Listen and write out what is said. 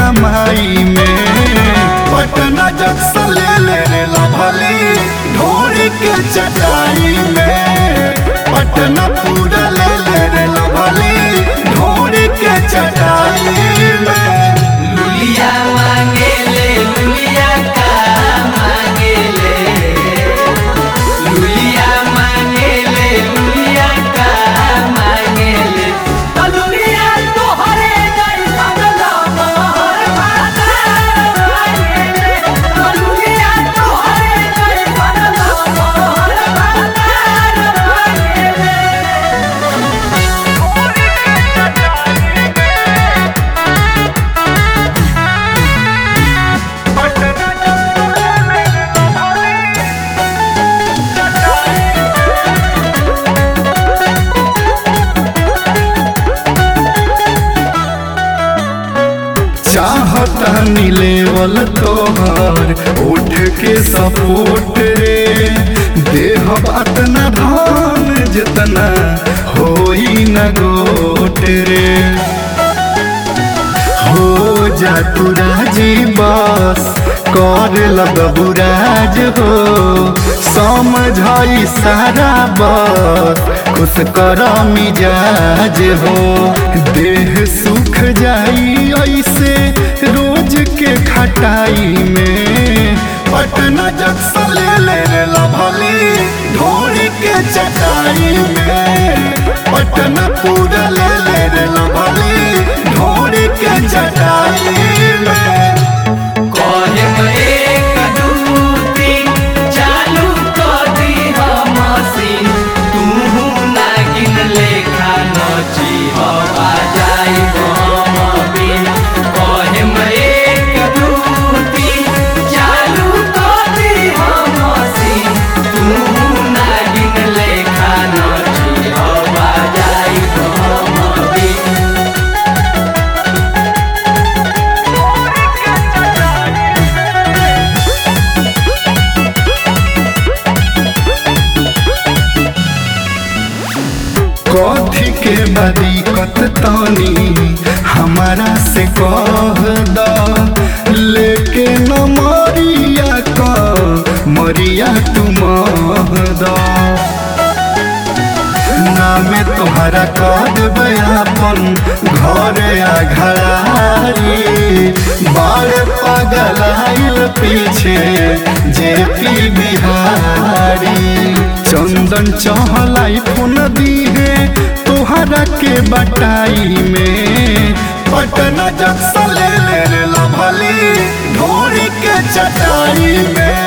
कमाई में पटना जक्सन ले ले रे लभली ढोरी के चटाई में पटना पूरा ले ले रे लभली ढोरी के चटाई में लुलिया मांगेले लुलिया का मांगेले लुलिया मांगेले लुलिया का मांगेले तो लुलिया तोहरे जैसन लमहर बाजार मांगेले तो लुलिया तोहरे जैसन लमहर बाजार मांगेले चाहता लेवल तोहर उठ के सपोर्ट रे देह बात न धान जितना होई न गोट रे हो जा तू राजी बस कर लगबुराज हो समझाई सारा बस खुश कर मिजाज हो देह सुख जाई ऐसे रोज के खटाई में पटना जक्सन ले ले रे लभली ढोरी के चटाई में पटना पूरा ले ले रे लभली ढोरी के चटाई में कहे एक दू तीन चालू कर दी हम मशीन तू नागिन लेखा नची हवा जाई हम बिन कहे एक दू तीन चालू कर दी हम मशीन तू नागिन लेखा नची हवा जाई हम बिन कथी के बदीकत तानी हमारा से कह द लेके न मरिया का मरिया तुम द नाम तोहरा कर देबै अपन घर आ घरारी बार पागल आइल पीछे जे पी बिहारी चंदन चहलाई फोन दीहे तोहरा के बटाई में पटना जक्सन ले ले रे लभली ढोरी के चटाई में